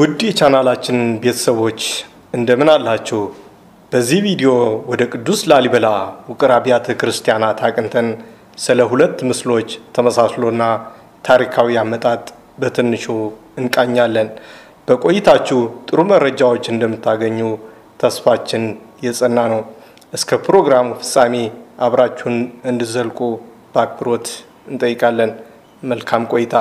ውድ የቻናላችን ቤተሰቦች እንደምን አላችሁ? በዚህ ቪዲዮ ወደ ቅዱስ ላሊበላ ውቅር አብያተ ክርስቲያናት አቅንተን ስለ ሁለት ምስሎች ተመሳስሎና ታሪካዊ አመጣጥ በትንሹ እንቃኛለን። በቆይታችሁ ጥሩ መረጃዎች እንደምታገኙ ተስፋችን የጸና ነው። እስከ ፕሮግራሙ ፍጻሜ አብራችሁን እንድዘልቁ በአክብሮት እንጠይቃለን። መልካም ቆይታ።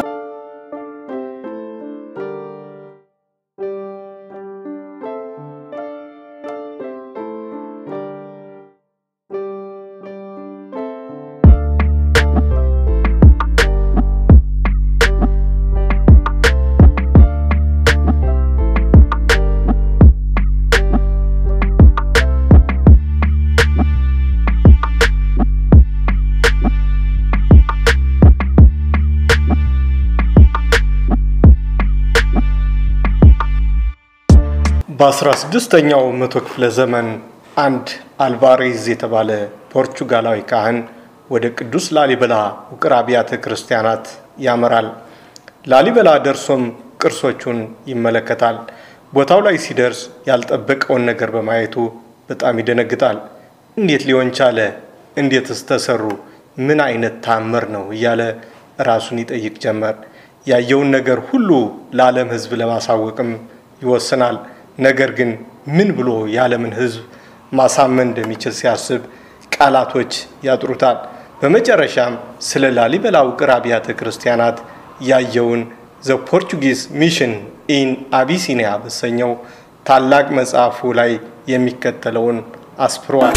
በ16ኛው መቶ ክፍለ ዘመን አንድ አልቫሬዝ የተባለ ፖርቹጋላዊ ካህን ወደ ቅዱስ ላሊበላ ውቅር አብያተ ክርስቲያናት ያመራል። ላሊበላ ደርሶም ቅርሶቹን ይመለከታል። ቦታው ላይ ሲደርስ ያልጠበቀውን ነገር በማየቱ በጣም ይደነግጣል። እንዴት ሊሆን ቻለ? እንዴትስ ተሰሩ? ምን አይነት ታምር ነው? እያለ ራሱን ይጠይቅ ጀመር። ያየውን ነገር ሁሉ ለዓለም ሕዝብ ለማሳወቅም ይወስናል። ነገር ግን ምን ብሎ የዓለምን ሕዝብ ማሳመን እንደሚችል ሲያስብ ቃላቶች ያጥሩታል። በመጨረሻም ስለ ላሊበላ ውቅር አብያተ ክርስቲያናት ያየውን ዘ ፖርቹጊዝ ሚሽን ኢን አቢሲኒያ በሰኘው ታላቅ መጽሐፉ ላይ የሚከተለውን አስፍሯል።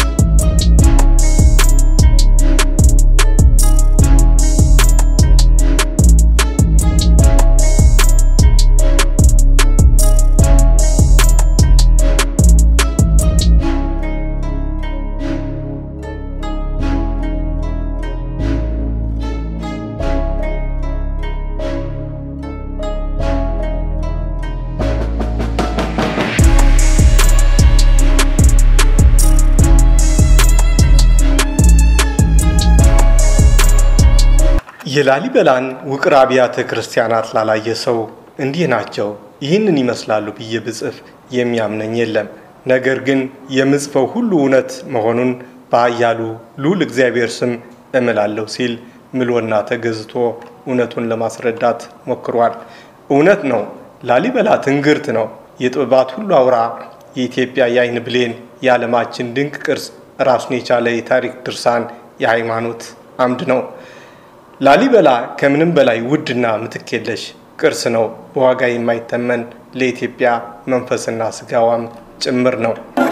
የላሊበላን ውቅር አብያተ ክርስቲያናት ላላየ ሰው እንዲህ ናቸው፣ ይህንን ይመስላሉ ብዬ ብጽፍ የሚያምነኝ የለም። ነገር ግን የምጽፈው ሁሉ እውነት መሆኑን በኃያሉ ልዑል እግዚአብሔር ስም እምላለሁ ሲል ምሎና ተገዝቶ እውነቱን ለማስረዳት ሞክሯል። እውነት ነው። ላሊበላ ትንግርት ነው። የጥበባት ሁሉ አውራ፣ የኢትዮጵያ የአይን ብሌን፣ የዓለማችን ድንቅ ቅርስ፣ ራሱን የቻለ የታሪክ ድርሳን፣ የሃይማኖት አምድ ነው። ላሊበላ ከምንም በላይ ውድና ምትክ የለሽ ቅርስ ነው። በዋጋ የማይተመን ለኢትዮጵያ መንፈስና ስጋዋም ጭምር ነው።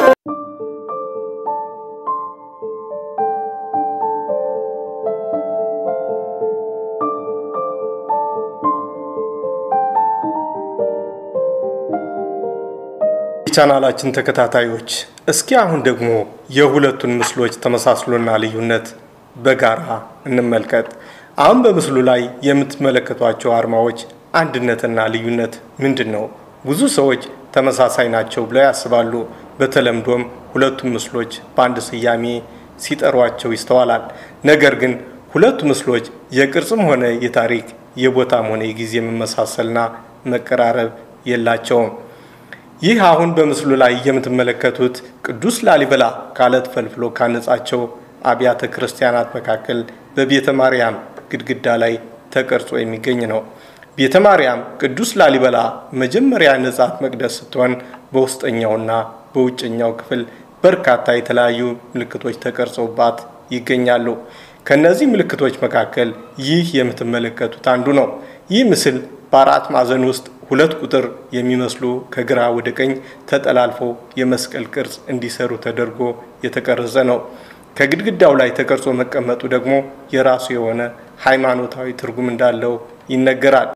የቻናላችን ተከታታዮች እስኪ አሁን ደግሞ የሁለቱን ምስሎች ተመሳስሎና ልዩነት በጋራ እንመልከት። አሁን በምስሉ ላይ የምትመለከቷቸው አርማዎች አንድነትና ልዩነት ምንድን ነው? ብዙ ሰዎች ተመሳሳይ ናቸው ብለው ያስባሉ። በተለምዶም ሁለቱም ምስሎች በአንድ ስያሜ ሲጠሯቸው ይስተዋላል። ነገር ግን ሁለቱ ምስሎች የቅርጽም ሆነ የታሪክ የቦታም ሆነ የጊዜ መመሳሰልና መቀራረብ የላቸውም። ይህ አሁን በምስሉ ላይ የምትመለከቱት ቅዱስ ላሊበላ ከአለት ፈልፍሎ ካነጻቸው አብያተ ክርስቲያናት መካከል በቤተ ማርያም ግድግዳ ላይ ተቀርጾ የሚገኝ ነው። ቤተ ማርያም ቅዱስ ላሊበላ መጀመሪያ ነጻት መቅደስ ስትሆን በውስጠኛውና በውጨኛው ክፍል በርካታ የተለያዩ ምልክቶች ተቀርጸውባት ይገኛሉ። ከነዚህ ምልክቶች መካከል ይህ የምትመለከቱት አንዱ ነው። ይህ ምስል በአራት ማዕዘን ውስጥ ሁለት ቁጥር የሚመስሉ ከግራ ወደ ቀኝ ተጠላልፈው የመስቀል ቅርጽ እንዲሰሩ ተደርጎ የተቀረጸ ነው። ከግድግዳው ላይ ተቀርጾ መቀመጡ ደግሞ የራሱ የሆነ ሃይማኖታዊ ትርጉም እንዳለው ይነገራል።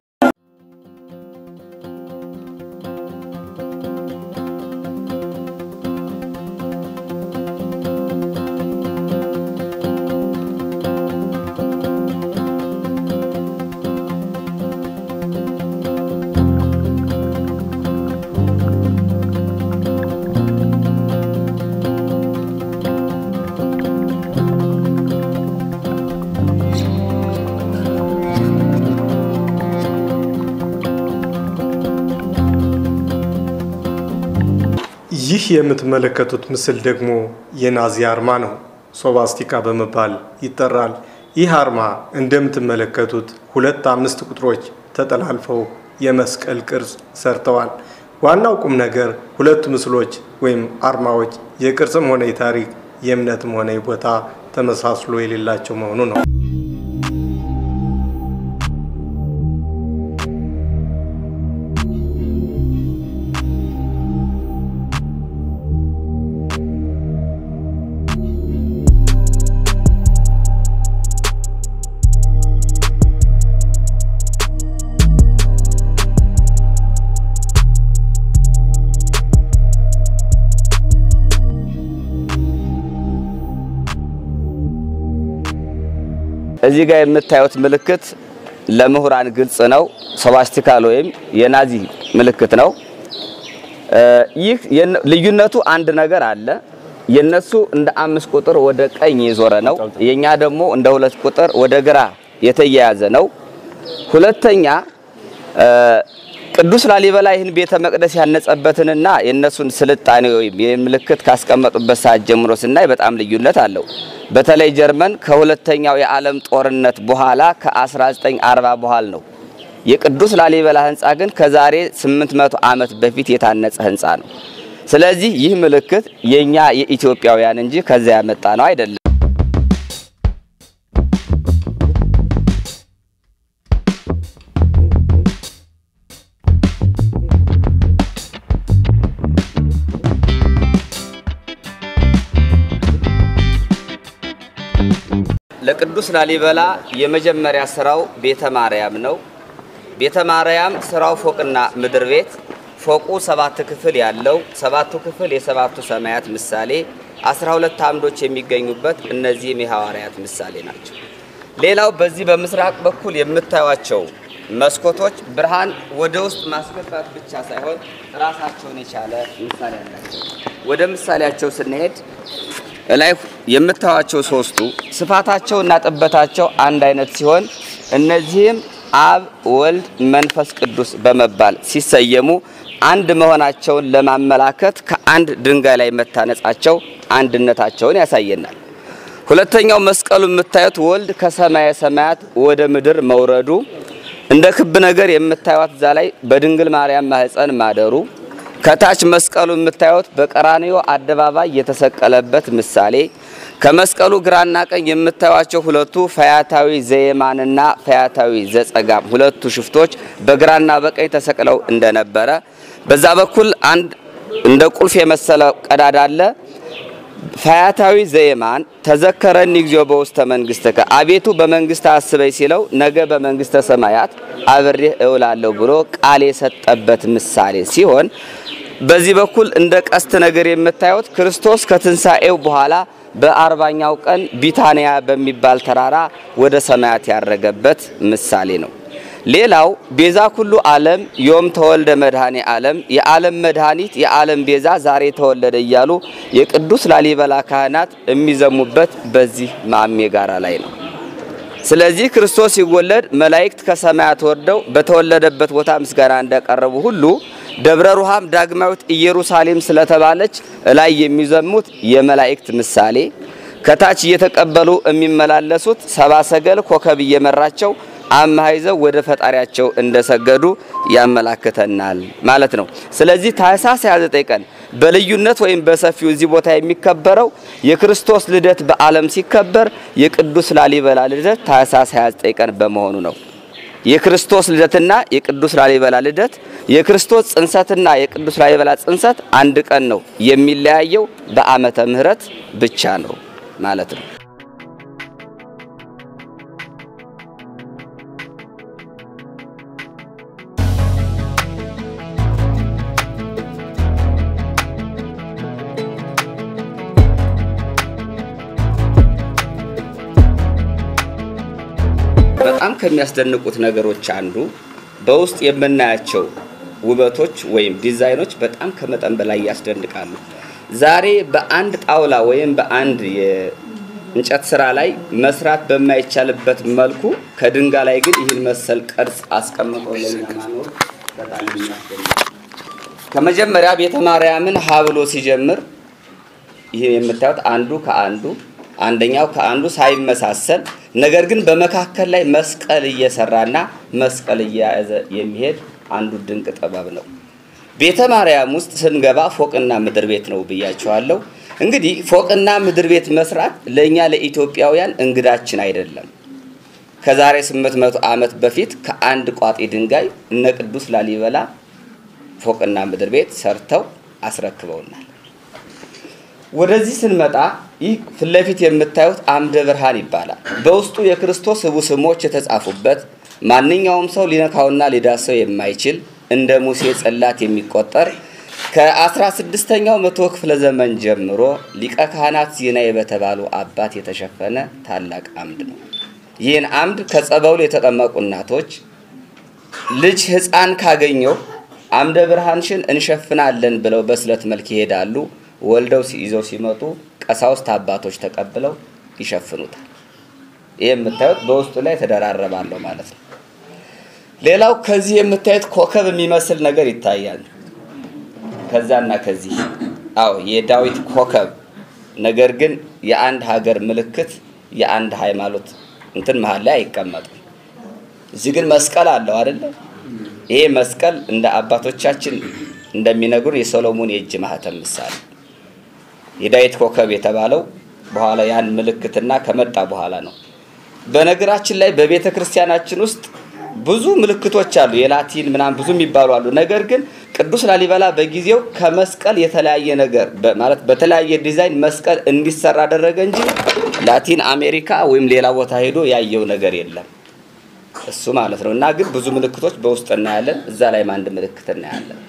ይህ የምትመለከቱት ምስል ደግሞ የናዚ አርማ ነው። ሶባስቲካ በመባል ይጠራል። ይህ አርማ እንደምትመለከቱት ሁለት አምስት ቁጥሮች ተጠላልፈው የመስቀል ቅርጽ ሰርተዋል። ዋናው ቁም ነገር ሁለቱ ምስሎች ወይም አርማዎች የቅርጽም ሆነ የታሪክ የእምነትም ሆነ የቦታ ተመሳስሎ የሌላቸው መሆኑ ነው። እዚህ ጋር የምታዩት ምልክት ለምሁራን ግልጽ ነው። ሶባስቲካል ወይም የናዚ ምልክት ነው። ይህ ልዩነቱ አንድ ነገር አለ። የነሱ እንደ አምስት ቁጥር ወደ ቀኝ የዞረ ነው። የኛ ደግሞ እንደ ሁለት ቁጥር ወደ ግራ የተያያዘ ነው። ሁለተኛ ቅዱስ ላሊበላ ይህን ቤተ መቅደስ ያነጸበትንና የእነሱን ስልጣኔ ወይም የምልክት ካስቀመጡበት ሰዓት ጀምሮ ስናይ በጣም ልዩነት አለው። በተለይ ጀርመን ከሁለተኛው የዓለም ጦርነት በኋላ ከ1940 በኋላ ነው። የቅዱስ ላሊበላ ህንፃ ግን ከዛሬ 800 ዓመት በፊት የታነጸ ህንፃ ነው። ስለዚህ ይህ ምልክት የኛ የኢትዮጵያውያን እንጂ ከዚያ ያመጣ ነው አይደለም። ለቅዱስ ላሊበላ የመጀመሪያ ስራው ቤተ ማርያም ነው። ቤተ ማርያም ስራው ፎቅና ምድር ቤት፣ ፎቁ ሰባት ክፍል ያለው ሰባቱ ክፍል የሰባቱ ሰማያት ምሳሌ፣ አስራ ሁለት አምዶች የሚገኙበት እነዚህም የሐዋርያት ምሳሌ ናቸው። ሌላው በዚህ በምስራቅ በኩል የምታዩቸው መስኮቶች ብርሃን ወደ ውስጥ ማስገባት ብቻ ሳይሆን ራሳቸውን የቻለ ምሳሌ አላቸው። ወደ ምሳሌያቸው ስንሄድ ላይ የምታዩቸው ሶስቱ ስፋታቸውና ጥበታቸው አንድ አይነት ሲሆን እነዚህም አብ፣ ወልድ፣ መንፈስ ቅዱስ በመባል ሲሰየሙ አንድ መሆናቸውን ለማመላከት ከአንድ ድንጋይ ላይ መታነጻቸው አንድነታቸውን ያሳየናል። ሁለተኛው መስቀሉ የምታዩት ወልድ ከሰማየ ሰማያት ወደ ምድር መውረዱ እንደ ክብ ነገር የምታዩት እዛ ላይ በድንግል ማርያም ማህፀን ማደሩ ከታች መስቀሉ የምታዩት በቀራንዮ አደባባይ የተሰቀለበት ምሳሌ ከመስቀሉ ግራና ቀኝ የምታዩቸው ሁለቱ ፈያታዊ ዘየማንና ፈያታዊ ዘጸጋም ሁለቱ ሽፍቶች በግራና በቀኝ ተሰቅለው እንደነበረ በዛ በኩል አንድ እንደ ቁልፍ የመሰለ ቀዳዳ አለ። ፈያታዊ ዘየማን ተዘከረኒ እግዚኦ በውስተ መንግሥትከ አቤቱ በመንግስት አስበኝ ሲለው ነገ በመንግስተ ሰማያት አብሬህ እውላለሁ ብሎ ቃል የሰጠበት ምሳሌ ሲሆን በዚህ በኩል እንደ ቀስት ነገር የምታዩት ክርስቶስ ከትንሣኤው በኋላ በአርባኛው ቀን ቢታንያ በሚባል ተራራ ወደ ሰማያት ያረገበት ምሳሌ ነው። ሌላው ቤዛ ኩሉ ዓለም ዮም ተወልደ መድኃኔ ዓለም የዓለም መድኃኒት የዓለም ቤዛ ዛሬ ተወለደ እያሉ የቅዱስ ላሊበላ ካህናት የሚዘሙበት በዚህ ማሜ ጋራ ላይ ነው። ስለዚህ ክርስቶስ ሲወለድ መላእክት ከሰማያት ወርደው በተወለደበት ቦታ ምስጋና እንዳቀረቡ ሁሉ ደብረ ሩሃም ዳግማዊት ኢየሩሳሌም ስለተባለች ላይ የሚዘሙት የመላእክት ምሳሌ ከታች እየተቀበሉ የሚመላለሱት ሰባ ሰገል ኮከብ እየመራቸው አምሃ ይዘው ወደ ፈጣሪያቸው እንደሰገዱ ያመላክተናል ማለት ነው። ስለዚህ ታኅሳስ 29 ቀን በልዩነት ወይም በሰፊው እዚህ ቦታ የሚከበረው የክርስቶስ ልደት በዓለም ሲከበር የቅዱስ ላሊበላ ልደት ታኅሳስ 29 ቀን በመሆኑ ነው። የክርስቶስ ልደትና የቅዱስ ላሊበላ ልደት የክርስቶስ ጽንሰትና የቅዱስ ላሊበላ ጽንሰት አንድ ቀን ነው። የሚለያየው በዓመተ ምሕረት ብቻ ነው ማለት ነው። በጣም ከሚያስደንቁት ነገሮች አንዱ በውስጥ የምናያቸው ውበቶች ወይም ዲዛይኖች በጣም ከመጠን በላይ ያስደንቃሉ። ዛሬ በአንድ ጣውላ ወይም በአንድ የእንጨት ስራ ላይ መስራት በማይቻልበት መልኩ ከድንጋይ ላይ ግን ይህን መሰል ቅርጽ አስቀምጦ ለኛ ማኖር በጣም የሚያስደንቅ ከመጀመሪያ ቤተ ማርያምን ሀ ብሎ ሲጀምር ይህ የምታዩት አንዱ ከአንዱ አንደኛው ከአንዱ ሳይመሳሰል ነገር ግን በመካከል ላይ መስቀል እየሰራና መስቀል እየያዘ የሚሄድ አንዱ ድንቅ ጥበብ ነው። ቤተ ማርያም ውስጥ ስንገባ ፎቅና ምድር ቤት ነው ብያቸዋለሁ። እንግዲህ ፎቅና ምድር ቤት መስራት ለእኛ ለኢትዮጵያውያን እንግዳችን አይደለም። ከዛሬ 800 ዓመት በፊት ከአንድ ቋጤ ድንጋይ እነ ቅዱስ ላሊበላ ፎቅና ምድር ቤት ሰርተው አስረክበውናል። ወደዚህ ስንመጣ ይህ ፊት ለፊት የምታዩት አምደ ብርሃን ይባላል። በውስጡ የክርስቶስ ህቡ ስሞች የተጻፉበት ማንኛውም ሰው ሊነካውና ሊዳሰው የማይችል እንደ ሙሴ ጽላት የሚቆጠር ከ16ኛው መቶ ክፍለ ዘመን ጀምሮ ሊቀ ካህናት ዜናዬ በተባሉ አባት የተሸፈነ ታላቅ አምድ ነው። ይህን አምድ ከጸበሉ የተጠመቁ እናቶች ልጅ ሕፃን ካገኘው አምደ ብርሃንሽን እንሸፍናለን ብለው በስለት መልክ ይሄዳሉ። ወልደው ይዘው ሲመጡ ቀሳውስት አባቶች ተቀብለው ይሸፍኑታል። ይህ የምታዩት በውስጡ ላይ ተደራረባለሁ ማለት ነው። ሌላው ከዚህ የምታዩት ኮከብ የሚመስል ነገር ይታያል። ከዛና ከዚህ አዎ የዳዊት ኮከብ ነገር ግን የአንድ ሀገር ምልክት የአንድ ሃይማኖት እንትን መሀል ላይ አይቀመጥም። እዚህ ግን መስቀል አለው አይደለ? ይሄ መስቀል እንደ አባቶቻችን እንደሚነግሩን የሰሎሞን የእጅ ማህተም ምሳሌ የዳዊት ኮከብ የተባለው በኋላ ያን ምልክትና ከመጣ በኋላ ነው። በነገራችን ላይ በቤተ ክርስቲያናችን ውስጥ ብዙ ምልክቶች አሉ። የላቲን ምናምን ብዙ የሚባሉ አሉ። ነገር ግን ቅዱስ ላሊበላ በጊዜው ከመስቀል የተለያየ ነገር ማለት በተለያየ ዲዛይን መስቀል እንዲሰራ አደረገ እንጂ ላቲን አሜሪካ ወይም ሌላ ቦታ ሄዶ ያየው ነገር የለም እሱ ማለት ነው። እና ግን ብዙ ምልክቶች በውስጥ እናያለን። እዛ ላይም አንድ ምልክት እናያለን።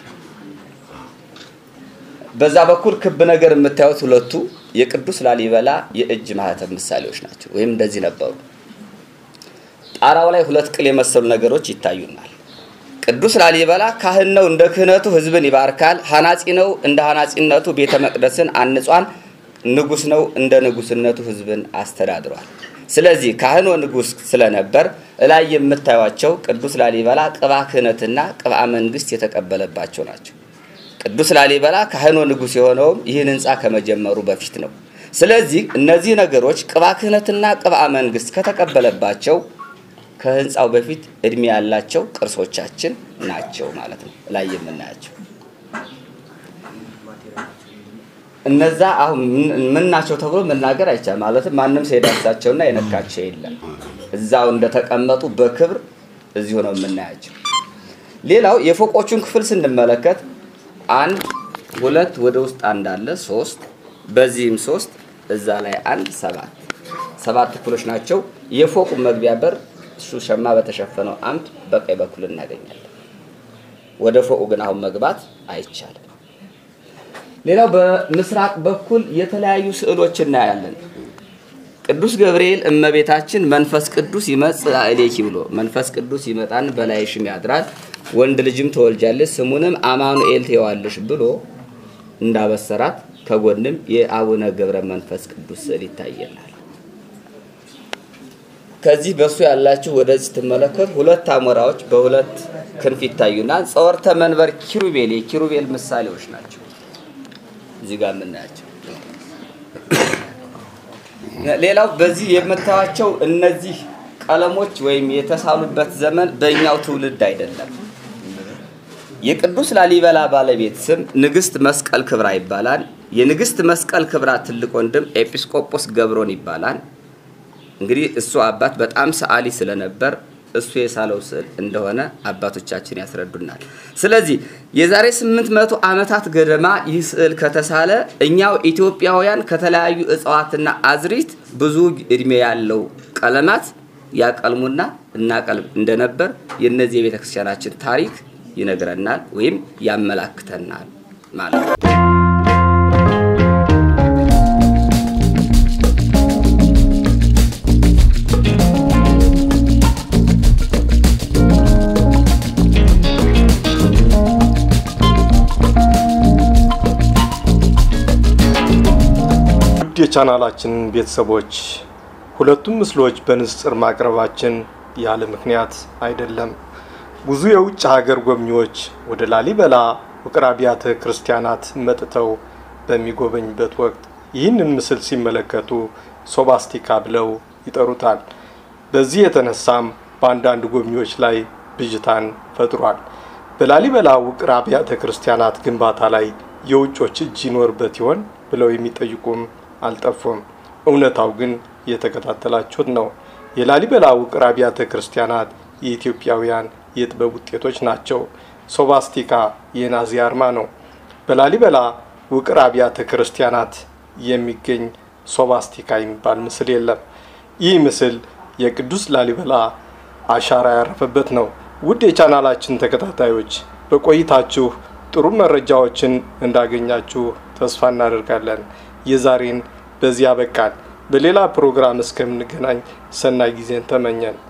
በዛ በኩል ክብ ነገር የምታዩት ሁለቱ የቅዱስ ላሊበላ የእጅ ማህተም ምሳሌዎች ናቸው። ወይም እንደዚህ ነበሩ። ጣራው ላይ ሁለት ቅል የመሰሉ ነገሮች ይታዩናል። ቅዱስ ላሊበላ ካህን ነው፣ እንደ ክህነቱ ሕዝብን ይባርካል። ሐናጺ ነው፣ እንደ ሐናጺነቱ ቤተ መቅደስን አንጿል። ንጉስ ነው፣ እንደ ንጉስነቱ ሕዝብን አስተዳድሯል። ስለዚህ ካህን ንጉስ ስለነበር እላይ የምታዩቸው ቅዱስ ላሊበላ ቅባ ክህነትና ቅባ መንግስት የተቀበለባቸው ናቸው። ቅዱስ ላሊበላ ካህኖ ንጉስ የሆነውም ይህን ህንፃ ከመጀመሩ በፊት ነው። ስለዚህ እነዚህ ነገሮች ቅባ ክህነትና ቅባ መንግስት ከተቀበለባቸው ከህንፃው በፊት እድሜ ያላቸው ቅርሶቻችን ናቸው ማለት ነው። ላይ የምናያቸው እነዛ አሁን ምን ናቸው ተብሎ መናገር አይቻልም። ማለትም ማንም ሰው የዳሳቸውና የነካቸው የለም። እዛው እንደተቀመጡ በክብር እዚሁ ነው የምናያቸው። ሌላው የፎቆቹን ክፍል ስንመለከት አንድ ሁለት ወደ ውስጥ አንድ አለ ሶስት፣ በዚህም ሶስት እዛ ላይ አንድ ሰባት ሰባት ክፍሎች ናቸው። የፎቁ መግቢያ በር እሱ ሸማ በተሸፈነው አምድ በቀኝ በኩል እናገኛለን። ወደ ፎቁ ግን አሁን መግባት አይቻልም። ሌላው በምስራቅ በኩል የተለያዩ ስዕሎች እናያለን። ቅዱስ ገብርኤል እመቤታችን መንፈስ ቅዱስ ይመጽእ ላዕሌኪ ብሎ መንፈስ ቅዱስ ይመጣን በላይሽም ያድራል ወንድ ልጅም ትወልጃለሽ ስሙንም አማኑኤል ትይዋለሽ ብሎ እንዳበሰራት ከጎንም የአቡነ ገብረ መንፈስ ቅዱስ ስዕል ይታየናል። ከዚህ በሱ ያላችሁ ወደዚህ ስትመለከቱ ሁለት አሞራዎች በሁለት ክንፍ ይታዩና ጸወርተ መንበር ኪሩቤል የኪሩቤል ምሳሌዎች ናቸው። እዚህ ጋር የምናያቸው ሌላው በዚህ የምታዩቸው እነዚህ ቀለሞች ወይም የተሳሉበት ዘመን በእኛው ትውልድ አይደለም። የቅዱስ ላሊበላ ባለቤት ስም ንግስት መስቀል ክብራ ይባላል። የንግስት መስቀል ክብራ ትልቅ ወንድም ኤጲስቆጶስ ገብሮን ይባላል። እንግዲህ እሱ አባት በጣም ሰዓሊ ስለነበር እሱ የሳለው ስዕል እንደሆነ አባቶቻችን ያስረዱናል። ስለዚህ የዛሬ 800 ዓመታት ገደማ ይህ ስዕል ከተሳለ እኛው ኢትዮጵያውያን ከተለያዩ እጽዋትና አዝሪት ብዙ እድሜ ያለው ቀለማት ያቀልሙና እናቀልም እንደነበር የእነዚህ የቤተ ክርስቲያናችን ታሪክ ይነግረናል ወይም ያመላክተናል ማለት ነው። ውድ የቻናላችን ቤተሰቦች ሁለቱም ምስሎች በንጽጽር ማቅረባችን ያለ ምክንያት አይደለም። ብዙ የውጭ ሀገር ጎብኚዎች ወደ ላሊበላ ውቅር አብያተ ክርስቲያናት መጥተው በሚጎበኝበት ወቅት ይህንን ምስል ሲመለከቱ ሶባስቲካ ብለው ይጠሩታል። በዚህ የተነሳም በአንዳንድ ጎብኚዎች ላይ ብዥታን ፈጥሯል። በላሊበላ ውቅር አብያተ ክርስቲያናት ግንባታ ላይ የውጮች እጅ ይኖርበት ይሆን ብለው የሚጠይቁም አልጠፉም። እውነታው ግን እየተከታተላችሁት ነው። የላሊበላ ውቅር አብያተ ክርስቲያናት የኢትዮጵያውያን የጥበብ ውጤቶች ናቸው። ሶባስቲካ የናዚ አርማ ነው። በላሊበላ ውቅር አብያተ ክርስቲያናት የሚገኝ ሶባስቲካ የሚባል ምስል የለም። ይህ ምስል የቅዱስ ላሊበላ አሻራ ያረፈበት ነው። ውድ የቻናላችን ተከታታዮች በቆይታችሁ ጥሩ መረጃዎችን እንዳገኛችሁ ተስፋ እናደርጋለን። የዛሬን በዚያ በቃል። በሌላ ፕሮግራም እስከምንገናኝ ሰናይ ጊዜን ተመኘን።